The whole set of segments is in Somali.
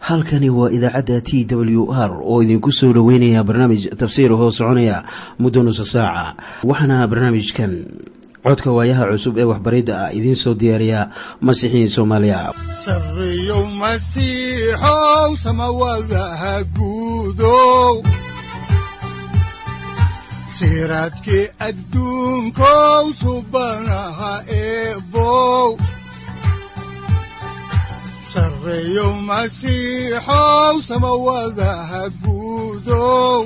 halkani waa idaacadda t w r oo idinku soo dhoweynaya barnaamij tafsiir hoo soconaya muddo nusa saaca waxaana barnaamijkan codka waayaha cusub ee waxbaridda ah idiin soo diyaariya masiixiin soomaaliya sareyow masiixow samawadaha guudow siraadkii adduunkow subanaha eebow sareyow masiixow samawadaha guudow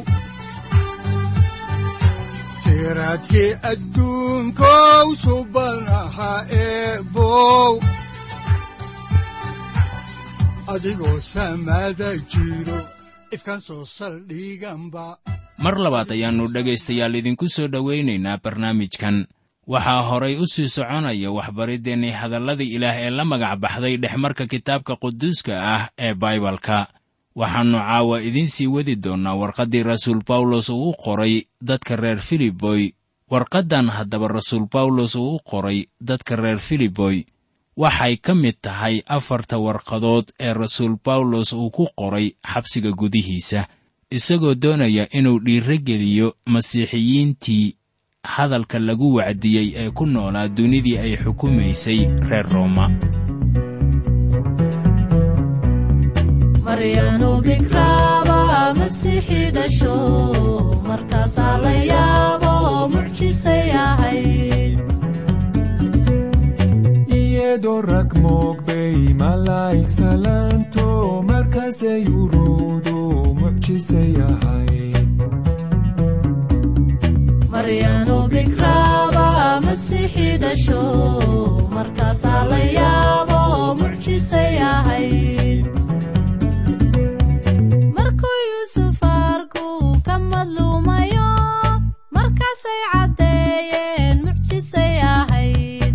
siraadkii adduunkow subanaha eebow adigoo samada jiro ifkan soo saldhiganba mar labaad ayaannu dhegaystayaal idinku soo dhowaynaynaa barnaamijkan waxaa horay u sii soconaya waxbariddeenii hadalladii ilaah ee la magac baxday dhexmarka kitaabka quduuska ah ee baibalka waxaannu caawa idiin sii wadi doonnaa warqaddii rasuul bawlos uu u qoray dadka reer filiboy warqaddan haddaba rasuul bawlos uu u qoray dadka reer filiboy waxay ka mid tahay afarta warqadood ee rasuul bawlos uu ku qoray xabsiga gudihiisa isagoo doonaya inuu dhiiro geliyo masiixiyiintii hadalka lagu wacdiyey ee ku noolaa dunidii ay xukumaysay reer rooma maryanu bikraaba masiixii dhasho markaasaa la yaabo mucjisay ahayd iyadoo rag moogbay malaa'ig salaanto markaasay uruudu mucjisay ahayd maryanu bikraaba masiixii dhasho markaasaa la yaabo mucjisay ahayd markuu yuusuf arku ka madluumayo markaasay caddeeyeen mucjisay ahayd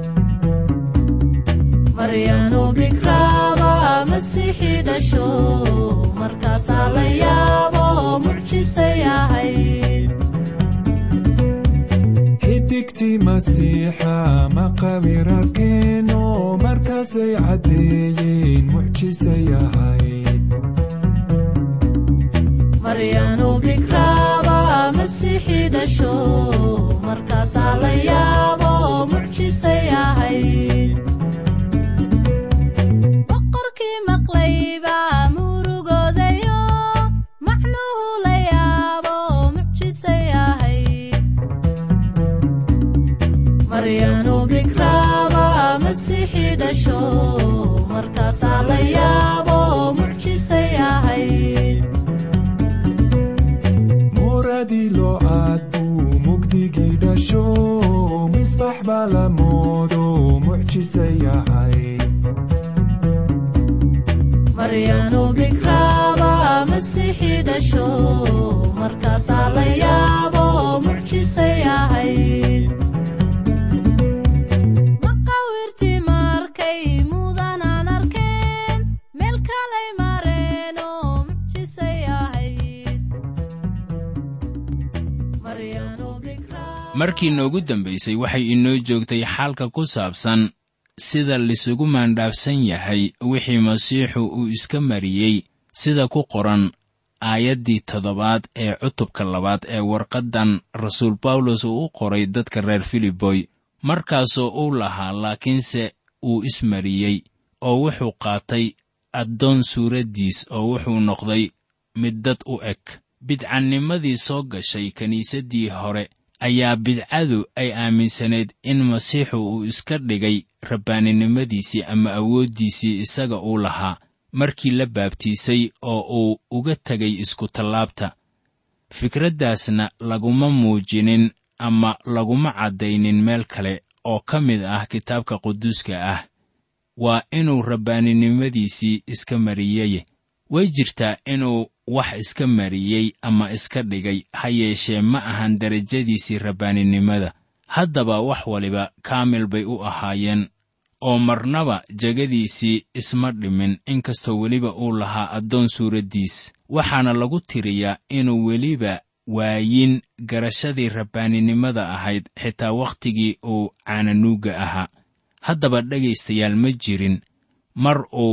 maryanu bikraaba masiixii dhasho markaasaa la yaabo mucjisay ahayd xidigtii masiixa maqabirarkeeno markaasay caddeeyeen mucjisay ahayd maryanu bikraaba masiixii dhasho markaasaa la yaabo mucjisay ahayd boqorkii maqlayba murugoodayo macnuhu la yaabo mucjisay ahayd maryanu bikraaba masiixii dhasho markaasaa la yaabo mucjisay ahayd muradii loocaad buu mugdigii dhasho misbax baa la moodo mucjisay ahayd maryanu bikraaba masiixii dhasho markaasaa la yaabo mucjisay ahayd maqawirtii markay mudanaan arkeen meel kalay mareenoo mucjisay ahayd maryanu bikraaba markii noogu dambaysay waxay inoo joogtay xaalka ku saabsan sida lisugu maandhaafsan yahay wixii masiixu uu iska mariyey sida ku qoran aayaddii toddobaad ee cutubka labaad ee warqaddan rasuul bawlos uu u qoray dadka reer filiboy markaasoo uu lahaa laakiinse uu ismariyey oo wuxuu qaatay addoon suuraddiis oo wuxuu noqday mid dad u eg bidcannimadii soo gashay kiniisaddii hore ayaa bidcadu ay aaminsanayd in masiixu uu iska dhigay rabbaaninimadiisii ama awooddiisii isaga uu lahaa markii la baabtiisay oo uu uga tegay iskutallaabta fikraddaasna laguma muujinin ama laguma caddaynin meel kale oo ka mid ah kitaabka quduuska ah waa inuu rabbaaninimadiisii iska mariyey way jirtaa inuu wax iska mariyey ama iska dhigay ha yeeshee ma ahan derajadiisii rabbaaninimada haddaba wax waliba kaamil bay u ahaayeen oo marnaba jegadiisii isma dhimin inkastoo weliba uu lahaa addoon suuraddiis waxaana lagu tiriyaa inuu weliba waayin garashadii rabbaaninimada ahayd xitaa wakhtigii uu caananuugga ahaa haddaba dhegaystayaal ma jirin mar uu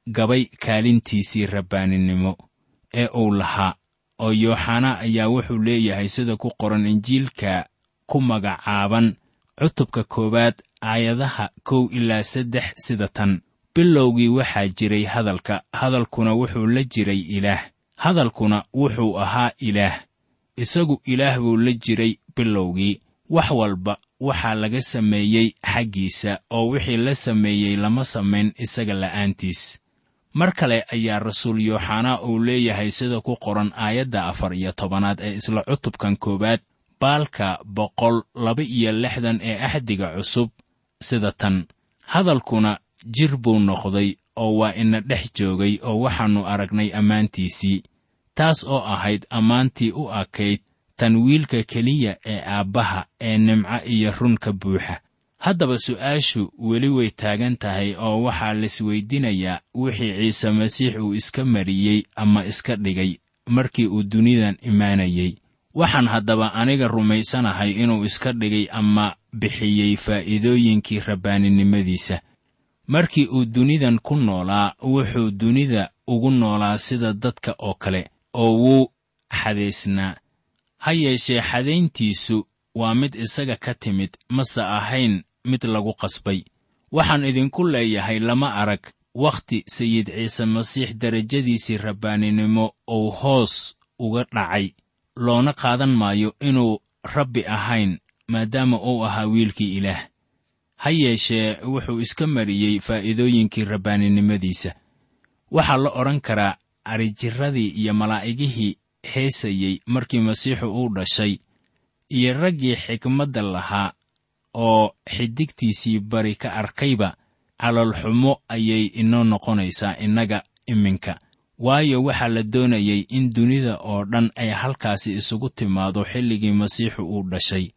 gabay kaalintiisii rabbaaninimo ee uu lahaa oo yooxanaa ayaa wuxuu leeyahay sida ku qoran injiilka ku magacaaban cutubka koowaad aayadaha kow ilaa saddex sida tan bilowgii waxaa jiray hadalka hadalkuna wuxuu la jiray ilaah hadalkuna wuxuu ahaa ilaah isagu ilaah buu la jiray bilowgii wax walba waxaa laga sameeyey xaggiisa oo wixii la sameeyey lama samayn isaga la'aantiis mar kale ayaa rasuul yooxanaa uu leeyahay sida ku qoran aayadda afar iyo tobanaad ee isla cutubkan koowaad baalka boqol laba iyo lixdan ee axdiga cusub sida tan hadalkuna jir buu noqday oo waa ina dhex joogay oo waxaannu aragnay ammaantiisii taas oo ahayd ammaantii u akayd tan wiilka keliya ee aabbaha ee nimco iyo run ka buuxa haddaba su'aashu weli way taagan tahay oo waxaa laisweydinayaa wixii ciise masiix uu iska mariyey ama iska dhigay markii uu dunidan imaanayey waxaan haddaba aniga rumaysanahay inuu iska dhigay ama bixiyey faa'iidooyinkii rabbaaninimadiisa markii uu dunidan ku noolaa wuxuu dunida ugu noolaa sida dadka oo kale oo wuu xadaysnaa ha yeeshee xadayntiisu waa mid isaga ka timid mase ahayn mid lagu qasbay waxaan idinku leeyahay lama arag wakhti sayid ciise masiix derajadiisii rabbaaninimo uu hoos uga dhacay loona qaadan maayo inuu rabbi ahayn maadaama uu ahaa wiilkii ilaah ha yeeshee wuxuu iska mariyey faa'iidooyinkii rabbaaninimadiisa waxaa la odhan karaa arijirradii iyo malaa'igihii heesayey markii masiixu uu dhashay iyo raggii xikmadda lahaa oo xidigtiisii bari ka arkayba caloolxumo ayay inoo noqonaysaa innaga iminka waayo waxaa la doonayey in dunida oo dhan ay halkaasi isugu timaado xilligii masiixu uu dhashay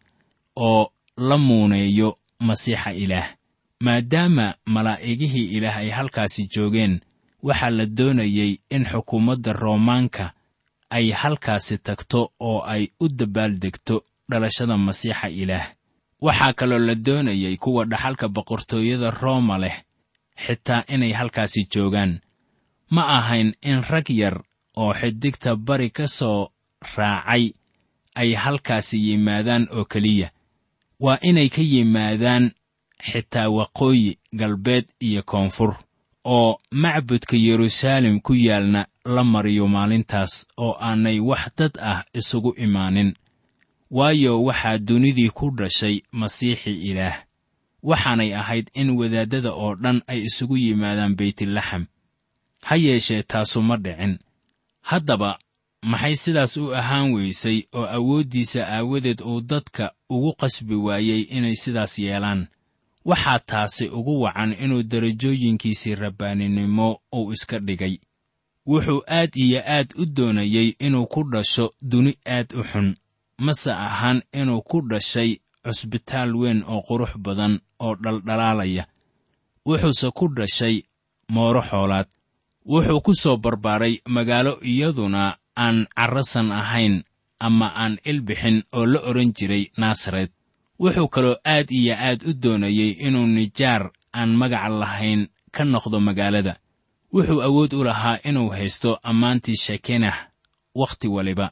oo la muuneeyo masiixa ilaah maadaama malaa'igihii ilaah ay halkaasi joogeen waxaa la doonayey in xukuumadda roomaanka ay halkaasi tagto oo ay u dabbaaldegto dhalashada masiixa ilaah waxaa kaloo la doonayey kuwa dhaxalka boqortooyada rooma leh xitaa inay halkaasi joogaan ma ahayn in rag yar oo xidigta bari ka soo raacay ay halkaasi yimaadaan oo keliya waa inay ka yimaadaan xitaa waqooyi galbeed iyo koonfur oo macbudka yeruusaalem ku yaalna la mariyo maalintaas oo aanay wax dad ah isugu imaanin waayo waxaa dunidii ku dhashay masiixi ilaah waxaanay ahayd in wadaaddada oo dhan ay isugu yimaadaan beytlaxam ha yeeshee taasu ma dhicin haddaba maxay sidaas u ahaan weysay oo awooddiisa aawadeed uu dadka ugu qasbi waayey inay sidaas yeelaan waxaa taasi ugu wacan inuu derajooyinkiisii rabbaaninimo uu iska dhigay wuxuu aad iyo aad u doonayey inuu ku dhasho duni aad u xun mase ahaan inuu ku dhashay cusbitaal weyn oo qurux badan oo dhaldhalaalaya wuxuuse ku dhashay mooro xoolaad wuxuu ku soo barbaaray magaalo iyaduna aan carrasan ahayn ama aan ilbixin oo la odhan jiray naasaret wuxuu kaloo aad iyo aad u doonayey inuu nijaar aan magac lahayn ka noqdo magaalada wuxuu awood u lahaa inuu haysto ammaantii shekenah wakhti waliba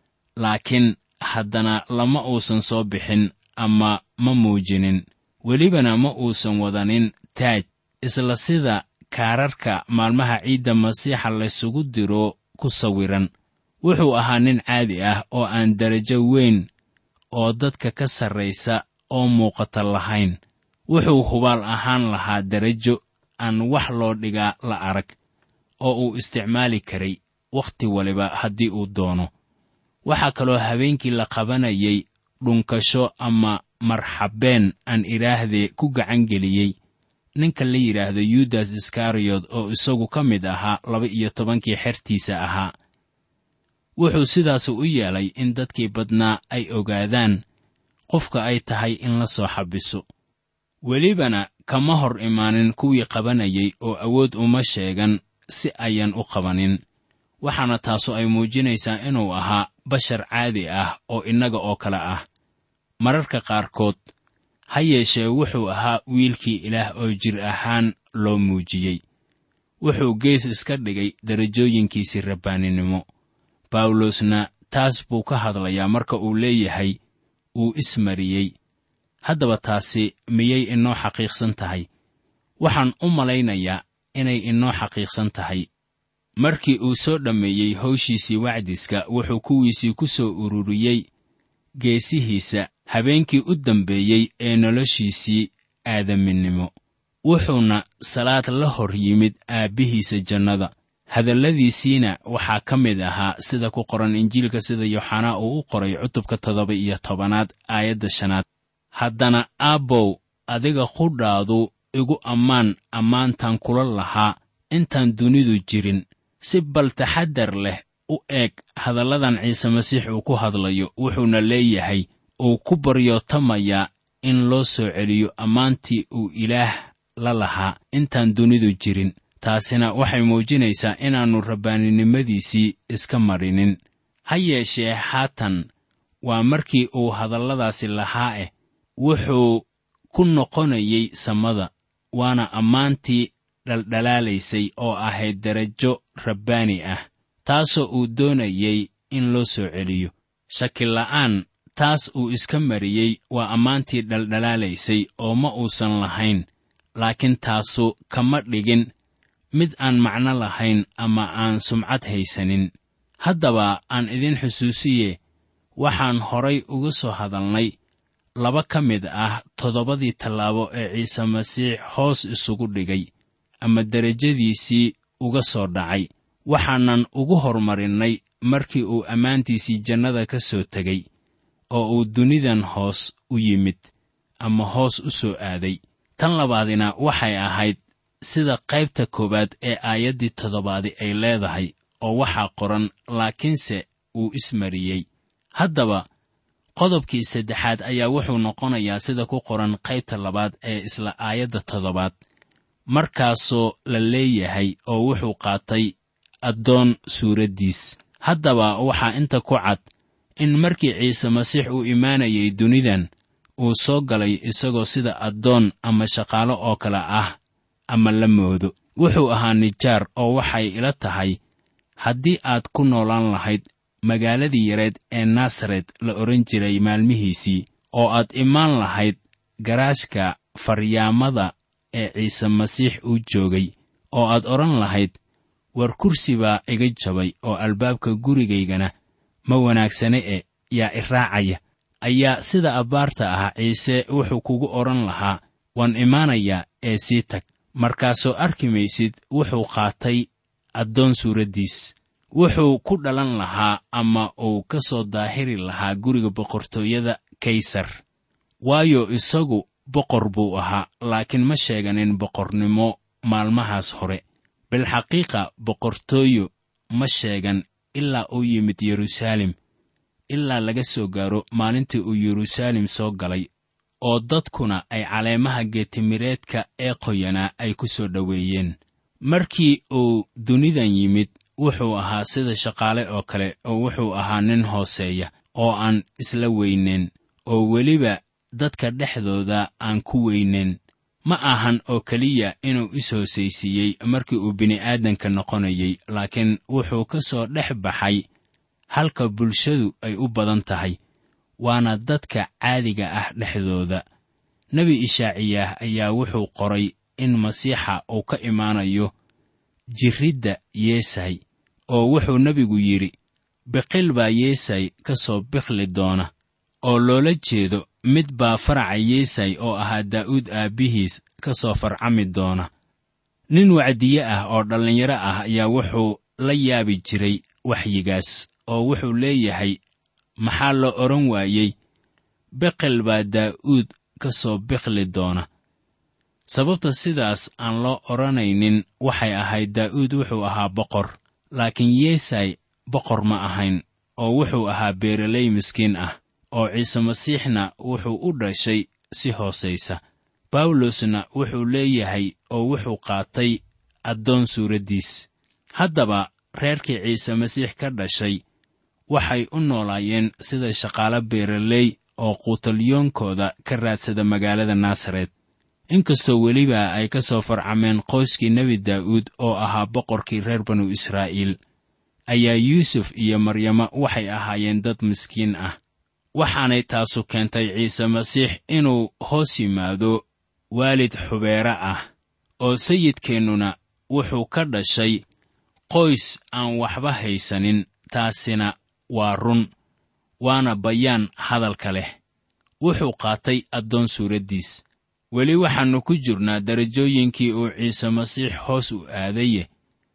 laakiin haddana lama uusan soo bixin ama ma muujinin welibana ma uusan wadanin taaj isla sida kaararka maalmaha ciidda masiixa laysugu diro ku sawiran wuxuu ahaa nin caadi ah oo aan darajo weyn oo dadka ka sarraysa oo muuqata lahayn wuxuu hubaal ahaan lahaa darajo aan wax loo dhigaa la arag oo uu isticmaali karay wakhti waliba haddii uu doono waxaa kaloo habeenkii la qabanayay dhunkasho ama marxabeen aan idhaahdee ku gacan geliyey ninka la yidhaahdo yudas iskariyot oo isagu ka mid ahaa laba iyo tobankii xertiisa ahaa wuxuu sidaas u yeelay in dadkii badnaa ay ogaadaan qofka ay tahay in la soo xabiso welibana kama hor imaanin kuwii qabanayay oo awood uma sheegan si ayan u qabanin waxaana taasu ay muujinaysaa inuu ahaa bashar caadi ah oo innaga oo kale ah mararka qaarkood ha yeeshee wuxuu ahaa wiilkii ilaah oo jir ahaan loo muujiyey wuxuu gees iska dhigay darajooyinkiisii rabbaaninimo bawlosna taas buu ka hadlayaa marka uu leeyahay uu ismariyey haddaba taasi miyay inoo xaqiiqsan tahay waxaan u malaynayaa inay inoo xaqiiqsan tahay markii uu soo dhammeeyey hawshiisii wacdiska wuxuu kuwiisii ku soo ururiyey geesihiisa habeenkii u dambeeyey ee noloshiisii aadaminimo wuxuuna salaad la hor yimid aabbihiisa jannada hadalladiisiina waxaa ka mid ahaa sida ku qoran injiilka sida yooxanaa uu u qoray cutubka toddoba iyo tobanaad aayadda shanaad haddana aabbow adiga qudhaadu igu ammaan ammaantan kula lahaa intaan dunidu jirin si bal taxaddar leh u eeg hadalladan ciise masiix uu ku hadlayo wuxuuna leeyahay uu ku baryootamayaa in loo soo celiyo ammaantii uu ilaah la lahaa intaan dunidu jirin taasina waxay muujinaysaa inaannu rabbaaninimadiisii iska marinin ha yeeshee haatan waa markii uu hadalladaasi lahaa eh wuxuu ku noqonayey samada waana ammaantii dhaldhalaalaysay oo ahayd darajo rabbaani ah taasoo uu doonayey in loo soo celiyo shakila'aan taas uu iska mariyey waa ammaantii dhaldhalaalaysay oo ma uusan lahayn laakiin taasu kama dhigin mid aan macno lahayn ama aan sumcad haysanin haddaba aan idin xusuusiye waxaan horay uga soo hadalnay laba ka mid ah toddobadii tallaabo ee ciise masiix hoos isugu dhigay ama derajadiisii uga soo dhacay waxaanan ugu hormarinnay markii uu ammaantiisii jannada ka soo tegey oo uu dunidan hoos u yimid ama hoos u soo aaday tan labaadina waxay ahayd sida qaybta koowaad ee aayaddii toddobaadi ay leedahay oo waxaa qoran laakiinse uu ismariyey haddaba qodobkii saddexaad ayaa wuxuu noqonayaa sida ku qoran qaybta labaad ee isla aayadda toddobaad markaasoo la leeyahay oo wuxuu qaatay addoon suuraddiis haddaba waxaa inta ku cad in markii ciise masiix uu imaanayay dunidan uu soo galay isagoo sida addoon ama shaqaalo oo kale ah ama la moodo wuxuu ahaa nijaar oo waxay ila tahay haddii aad ku noolaan lahayd magaaladii yareed ee nasaret la odhan jiray maalmihiisii oo aad imaan lahayd garaashka faryaamada ee ciise masiix uu joogay oo aad odhan lahayd war kursi baa iga jabay oo albaabka gurigaygana ma wanaagsane e yaa i raacaya ayaa sida abbaarta ah ciise wuxuu kugu odhan lahaa waan imaanayaa ee sii tag markaasoo arki maysid wuxuu qaatay addoon suuraddiis wuxuu ku dhalan lahaa ama uu ka soo daahiri lahaa guriga boqortooyada kaysar waayo isagu boqor buu ahaa laakiin ma sheeganin boqornimo maalmahaas hore bilxaqiiqa boqortooyo ma sheegan ilaa uu yimid yeruusaalem ilaa laga soo gaaro maalintii uu yeruusaalem soo galay oo dadkuna ay caleemaha geetimireedka ee qoyanaa ay ku soo dhoweeyeen markii uu dunidan yimid wuxuu ahaa sida shaqaale oo kale oo wuxuu ahaa nin hooseeya oo aan isla weynayn oo weliba dadka dhexdooda aan ku weynayn ma ahan oo keliya inuu is-hoosaysiiyey markii uu bini'aadanka noqonayey laakiin wuxuu ka soo dhex baxay halka bulshadu ay u badan tahay waana dadka caadiga ah dhexdooda nebi ishaaciyaah ayaa wuxuu qoray in masiixa uu ka imaanayo jirridda yeesay oo wuxuu nebigu yidhi biqil baa yeesay ka soo biqli doona oo loola jeedo mid baa faraca yeesay oo ahaa daa'uud aabbihiis ka soo farcami doona nin wacdiye ah oo dhallinyaro ah ayaa wuxuu la yaabi jiray waxyigaas oo wuxuu leeyahay maxaa la odhan waayey biqil baa daa'uud ka soo biqli doona sababta sidaas aan loo odhanaynin waxay ahayd daa'uud wuxuu ahaa boqor laakiin yeesay boqor ma ahayn oo wuxuu ahaa beeraley miskiin ah oo ciise masiixna wuxuu u dhashay si hoosaysa bawlosna wuxuu leeyahay oo wuxuu qaatay addoon suuraddiis haddaba reerkii ciise masiix ka dhashay waxay u noolaayeen sida shaqaalo beeraley oo quutalyoonkooda ka raadsada magaalada naasaret inkastoo weliba ay ka soo farcameen qoyskii nebi daa'uud oo ahaa boqorkii reer banu israa'iil ayaa yuusuf iyo maryama waxay ahaayeen dad miskiin ah waxaanay taasu keentay ciise masiix inuu hoos yimaado waalid xubeere ah oo sayidkeennuna wuxuu ka dhashay qoys aan waxba haysanin taasina waa run waana bayaan hadalka leh wuxuu qaatay addoon suuraddiis weli waxaannu ku jirnaa darajooyinkii uu ciise masiix hoos u aadaye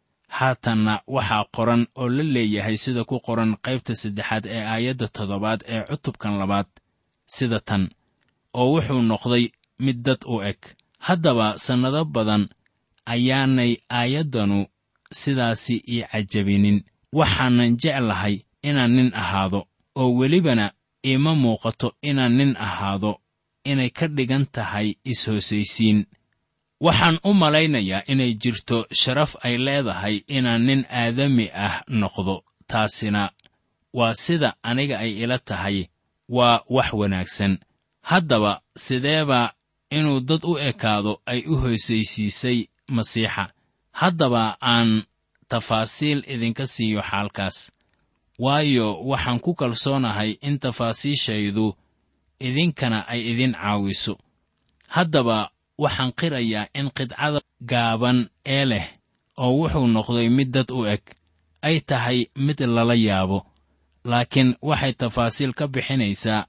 haatanna waxaa qoran oo la leeyahay sida ku qoran qaybta saddexaad ee aayadda toddobaad ee cutubkan labaad sida tan oo wuxuu noqday mid dad u eg haddaba sannado badan ayaanay aayaddanu sidaasi ii cajabinin waxaanan jeclahay inaan nin ahaado oo welibana iima muuqato inaan nin ahaado inay ka dhigan tahay is-hoosaysiin waxaan u malaynayaa inay jirto sharaf ay leedahay inaan nin aadami ah noqdo taasina waa sida aniga ay ila tahay waa wax wanaagsan haddaba sideeba inuu dad u ekaado ay u hoosaysiisay masiixa haddaba aan tafaasiil idinka siiyo xaalkaas waayo waxaan ku kalsoonahay in tafaasiishaydu idinkana ay idin caawiso haddaba waxaan qirayaa in qidcada gaaban ee leh oo wuxuu noqday mid dad u eg ay tahay mid lala yaabo laakiin waxay tafaasiil ka bixinaysaa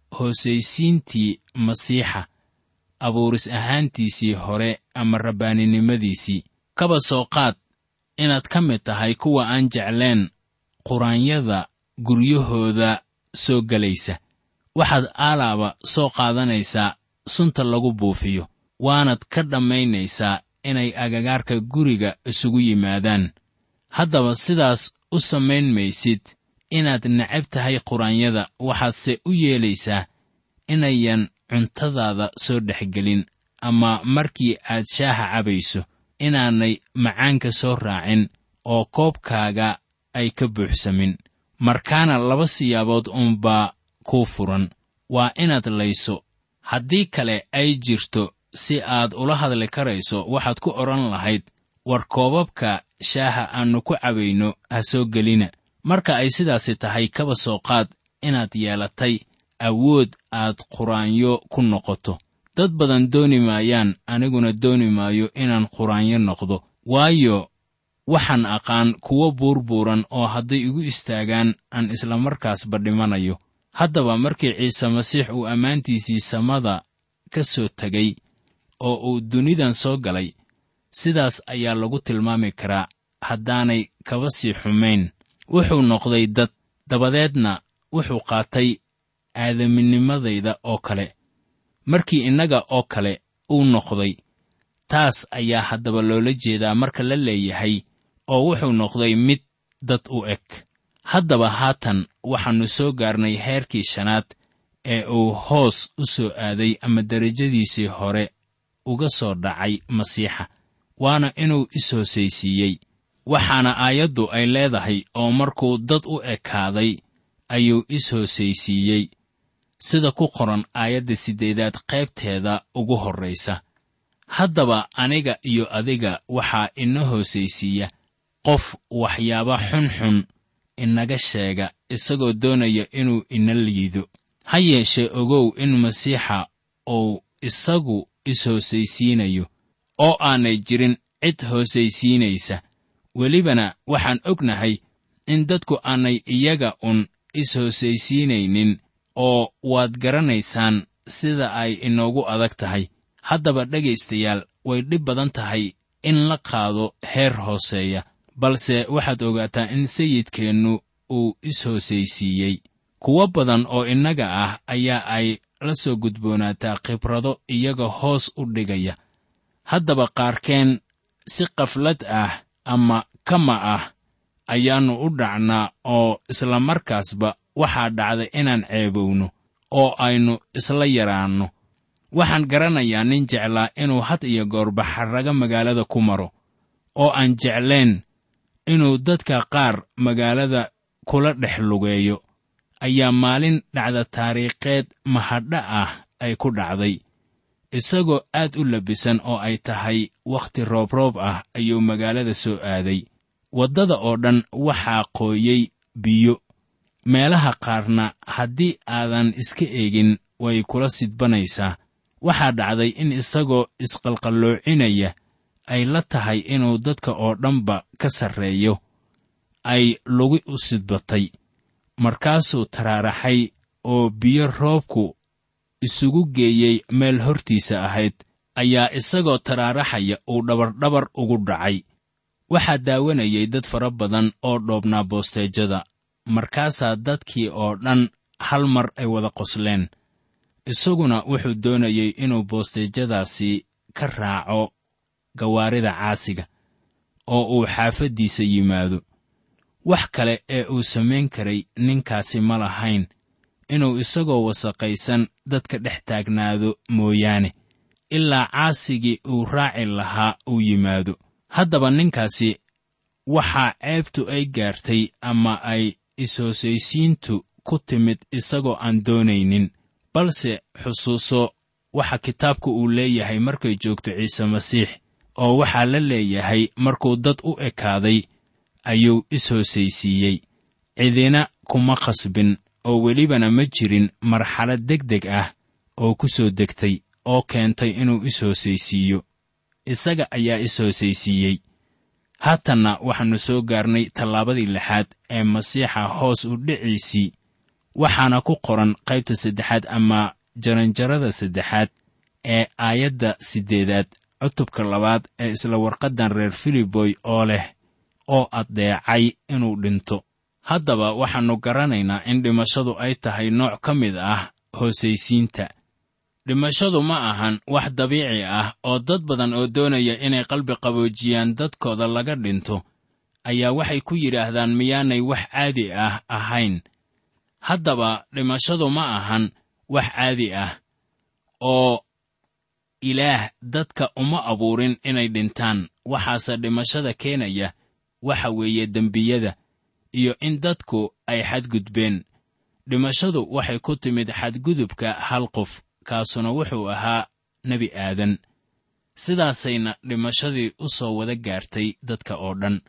hoosaysiintii masiixa abuuris ahaantiisii hore ama rabbaaninimadiisii kaba soo qaad inaad ka mid tahay kuwa aan jecleen quraanyada guryahooda soo gelaysa waxaad aalaaba soo qaadanaysaa sunta lagu buufiyo waanad ka dhammaynaysaa inay agagaarka guriga isugu yimaadaan haddaba sidaas u samayn maysid inaad necab tahay quraanyada waxaadse u yeelaysaa inayan cuntadaada soo dhexgelin ama markii aad shaaha cabayso inaanay macaanka soo raacin oo koobkaaga ay ka buuxsamin markaana laba siyaabood uunbaa kuu furan waa inaad layso haddii kale ay jirto si aad ula hadli karayso waxaad ku odhan lahayd war koobabka shaaha aannu ku cabayno ha soo gelina marka ay sidaasi tahay kaba soo qaad inaad yeelatay awood aad quraanyo ku noqoto dad badan dooni maayaan aniguna dooni maayo inaan quraanyo noqdo waayo waxaan aqaan kuwo buurbuuran oo hadday igu istaagaan aan islamarkaasba dhimanayo haddaba markii ciise masiix uu ammaantiisii samada ka soo tegay oo uu dunidan soo galay sidaas ayaa lagu tilmaami karaa haddaanay kaba sii xumayn wuxuu noqday dad dabadeedna wuxuu qaatay aadaminimadayda oo kale markii innaga oo kale uu noqday taas ayaa haddaba loola jeedaa marka la leeyahay oo wuxuu noqday mid dad u eg haddaba haatan waxaannu soo gaarnay heerkii shanaad ee uu hoos u soo aaday ama derajadiisii hore uga soo dhacay masiixa waana inuu is-hoosaysiiyey waxaana aayaddu ay leedahay oo markuu dad u ekaaday ayuu is-hoosaysiiyey sida ku qoran aayadda siddeedaad qaybteeda ugu horraysa haddaba aniga iyo adiga waxaa ina hoosaysiiya qof waxyaaba xunxun inaga sheega isagoo doonaya inuu ina liido ha yeeshee ogow in masiixa uu isagu is-hoosaysiinayo oo aanay jirin cid hoosaysiinaysa welibana waxaan ognahay in dadku aanay iyaga un is-hoosaysiinaynin oo waad garanaysaan sida ay inoogu adag tahay haddaba dhegaystayaal way dhib badan tahay in la qaado heer hooseeya balse waxaad ogaataa in sayidkeennu uu is-hoosaysiiyey kuwo badan oo innaga ah ayaa ay la soo gudboonaataa khibrado iyaga hoos u dhigaya haddaba qaarkeen si kaflad ah ama kama ah ayaannu u dhacnaa oo isla markaasba waxaa dhacday inaan ceebowno oo aynu isla yaraanno waxaan garanayaa nin jeclaa inuu had iyo goorba xarraga magaalada ku maro oo aan jeclayn inuu dadka qaar magaalada kula dhex lugeeyo ayaa maalin dhacda taariikheed mahadha ah ay ku dhacday isagoo aad u labisan oo ay tahay wakhti roobroob ah ayuu magaalada soo aaday waddada oo dhan waxaa qooyey biyo meelaha qaarna haddii aadan iska eegin way kula sidbanaysaa waxaa dhacday in isagoo isqalqalloocinaya ay la tahay inuu dadka oo dhanba ka sarreeyo ay lugi u sidbatay markaasuu taraaraxay oo biyo roobku isugu geeyey meel hortiisa ahayd ayaa isagoo taraaraxaya uu dhabardhabar ugu dhacay waxaa daawanayay dad fara badan oo dhoobnaa boosteejada markaasaa dadkii oo dhan hal mar ay wada qosleen isaguna wuxuu doonayey inuu boosteejadaasi ka raaco gawaarida caasiga oo uu xaafaddiisa yimaado wax kale ee uu samayn karay ninkaasi ma lahayn inuu isagoo wasaqaysan dadka dhex taagnaado mooyaane ilaa caasigii uu raaci lahaa uu yimaado haddaba ninkaasi waxaa ceebtu ay gaartay ama ay is-hoosaysiintu ku timid isagoo aan doonaynin balse xusuuso waxa kitaabku uu leeyahay markay joogto ciise masiix oo waxaa la leeyahay markuu dad u ekaaday ayuu is-hoosaysiiyey cidina kuma khasbin oo welibana ma jirin marxalad deg deg ah oo ku soo degtay oo keentay inuu is-hoosaysiiyo isaga ayaa is-hoosaysiiyey haatanna waxaannu soo gaarnay tallaabadii lixaad ee masiixa hoos u dhiciisii waxaana ku qoran qaybta saddexaad ama jaranjarada saddexaad ee aayadda siddeedaad cutubka labaad ee isla warqaddan reer filiboy oo leh oo addeecay inuu dhinto haddaba waxaannu garanaynaa in dhimashadu ay tahay nooc ka mid ah hoosaysiinta dhimashadu ma ahan wax dabiici ah oo dad badan oo doonaya inay qalbi qaboojiyaan dadkooda laga dhinto ayaa waxay ku yidhaahdaan miyaanay wax caadi ah ahayn haddaba dhimashadu ma ahan wax caadi ah oo ilaah dadka uma abuurin inay dhintaan waxaase dhimashada keenaya waxa weeye dembiyada iyo in dadku ay xadgudbeen dhimashadu waxay ku timid xadgudubka hal qof kaasuna wuxuu ahaa nebi aadan sidaasayna dhimashadii u soo wada gaartay dadka oo dhan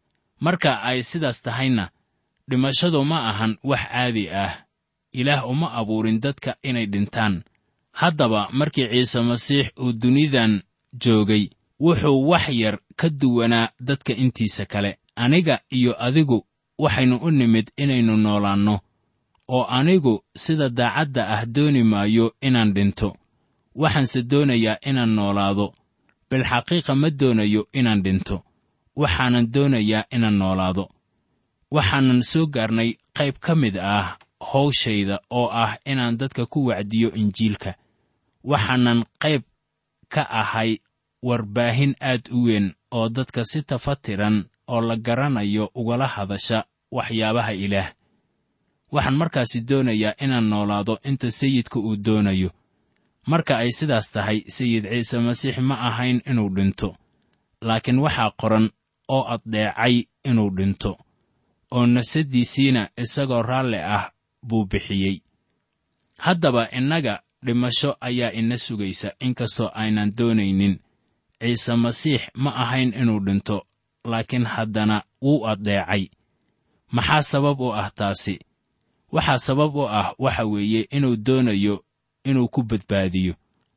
marka ay sidaas tahayna dhimashadu ma ahan wax caadi ah ilaah uma abuurin dadka inay dhintaan haddaba markii ciise masiix uu dunidan joogay wuxuu wax yar ka duwanaa dadka intiisa kale aniga iyo adigu waxaynu u nimid inaynu noolaanno oo anigu sida daacadda ah dooni maayo inaan dhinto waxaanse doonayaa inaan noolaado bilxaqiiqa ma doonayo inaan dhinto waxaanan doonayaa inaan noolaado waxaanan soo gaarnay qayb ka mid ah howshayda oo ah inaan dadka ku wacdiyo injiilka waxaanan qayb ka ahay warbaahin aad u weyn oo dadka si tafatiran oo la garanayo ugala hadasha waxyaabaha ilaah waxaan markaasi doonayaa inaan noolaado inta sayidka uu doonayo marka ay sidaas tahay sayid ciise masiix ma ahayn inuu dhinto laakiin waxaa qoran oo addeecay inuu dhinto oo nafsaddiisiina isagoo raalli ah buu bixiyey haddaba innaga dhimasho ayaa ina sugaysa inkastoo aynan doonaynin ciise masiix ma ahayn inuu dhinto laakiin haddana wuu addeecay maxaa sabab u ah taasi waxaa sabab u ah waxa weeye inuu doonayo inuu ku badbaadiyo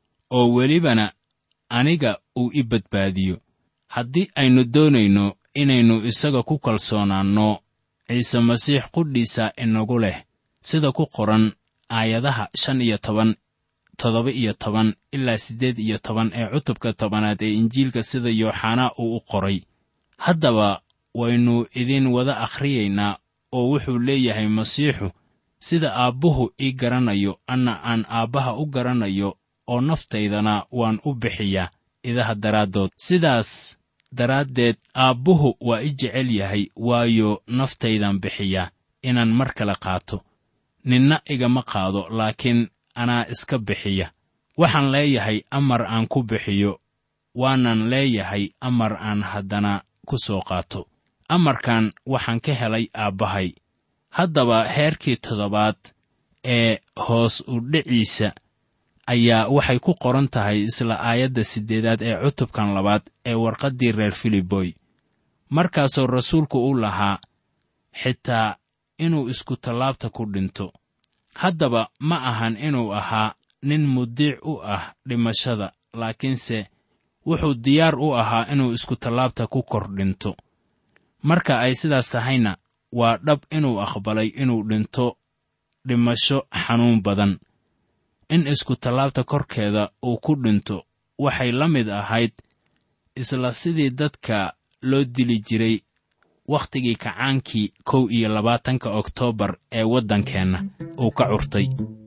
oo welibana aniga uu i badbaadiyo haddii aynu doonayno inaynu isaga ku kalsoonaanno ciise masiix qudhiisa inagu leh sida ku qoran aayadaha shan iyo toban toddoba iyo toban ilaa siddeed iyo toban ee cutubka tobanaad ee injiilka sida yooxanaa uu u qoray haddaba waynu idin wada akhriyaynaa oo wuxuu leeyahay masiixu sida aabbuhu ii garanayo anna aan aabbaha u garanayo oo naftaydana waan u bixiyaa idaha daraaddood sidaas daraaddeed aabbuhu waa i jecel yahay waayo naftaydan bixiyaa inaan mar kale qaato ninna igama qaado laakiin anaa iska bixiya waxaan leeyahay amar aan ku bixiyo waanan leeyahay amar aan haddana ku soo qaato amarkan waxaan ka helay aabbahay haddaba heerkii toddobaad ee hoos u dhiciisa ayaa waxay ku qoran tahay isla aayadda siddeedaad ee cutubkan labaad ee warqaddii reer filiboy markaasoo rasuulku u lahaa xitaa inuu isku tallaabta ku dhinto haddaba ma ahan inuu ahaa nin mudiic u ah dhimashada laakiinse wuxuu diyaar u ahaa inuu isku tallaabta ku kor dhinto marka ay sidaas tahayna waa dhab inuu aqbalay inuu dhinto dhimasho xanuun badan in isku tallaabta korkeeda uu ku dhinto waxay la mid ahayd isla sidii dadka loo dili jiray wakhtigii kacaankii kow iyo labaatanka oktoobar ee waddankeenna uu ka curtay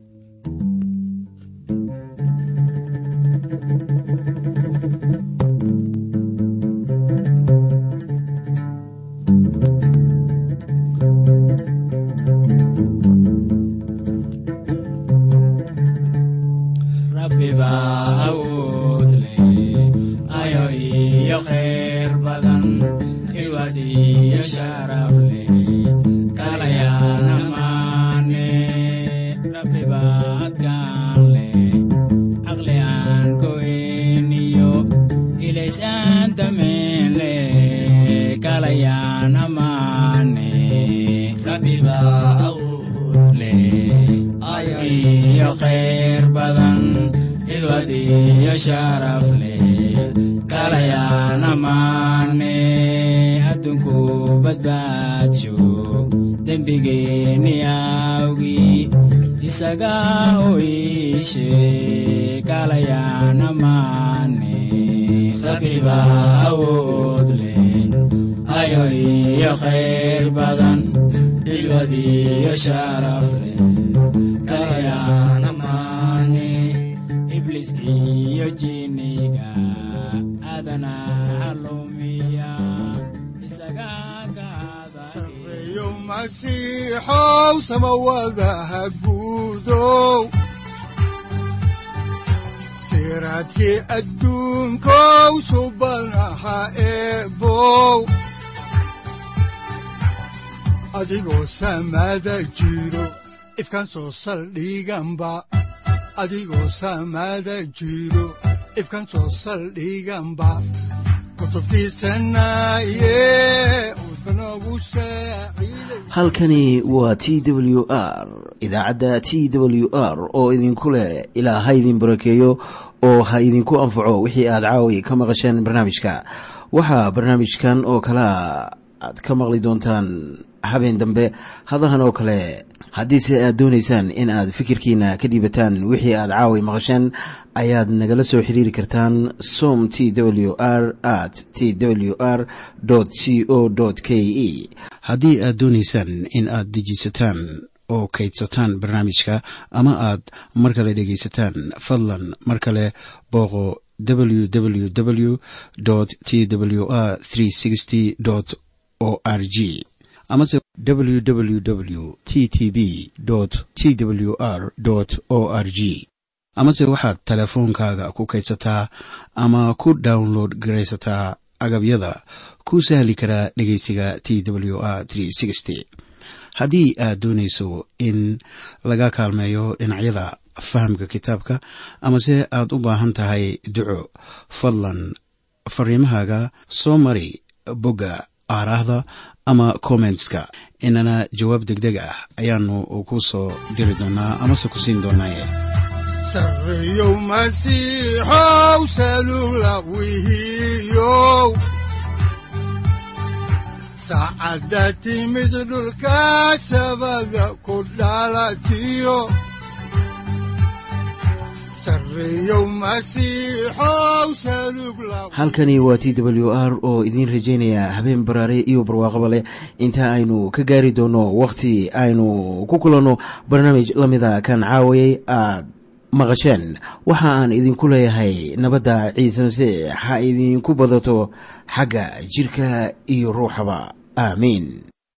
sareeyo masiixow samawadaha guudow siraadkii adduunkow subanaha eebow adigoo samada jiro ifkan soo saldhiganba adigoo samada jiro ifkan soo saldhiganba kutubtiisanaye udbanogu saaciiday halkani waa t w r idaacadda t w r oo idinku leh ilaa ha idin barakeeyo oo ha idinku anfaco wixii aad caawi ka maqasheen barnaamijka waxaa barnaamijkan oo kalea aad ka maqli doontaan habeen dambe hadahan oo kale haddiise aad doonaysaan in aad fikirkiina ka dhiibataan wixii aad caawi maqasheen ayaad nagala soo xiriiri kartaan som t w r at t w r c o k e haddii aad doonaysaan in aad dejiisataan oo kaydsataan barnaamijka ama aad mar kale dhegaysataan fadlan mar kale booqo www t w r o r g amase www t t b t w r o r g amase waxaad teleefoonkaaga ku kaydsataa ama ku download garaysataa agabyada ku sahli karaa dhegeysiga t w r haddii aad doonayso in laga kaalmeeyo dhinacyada fahamka kitaabka amase aad u baahan tahay duco fadlan fariimahaaga soo mari bogga aaraahda ama kommentska inana jawaab deg deg ah ayaanu ku soo diri doonaa amase ku siin doonaaye sareeyow masiixow salula wihiyow saacadda timid dhulka sabada ku dhalatiyo sareeyow masiixow salug la halkani waa t w r oo idiin rajaynaya habeen baraare iyo barwaaqaba leh inta aynu ka gaari doono wakhti aynu ku kulanno barnaamij la mida kan caawayay aad maqasheen waxa aan idinku leeyahay nabadda ciise masiix ha idinku badato xagga jidhka iyo ruuxaba aamiin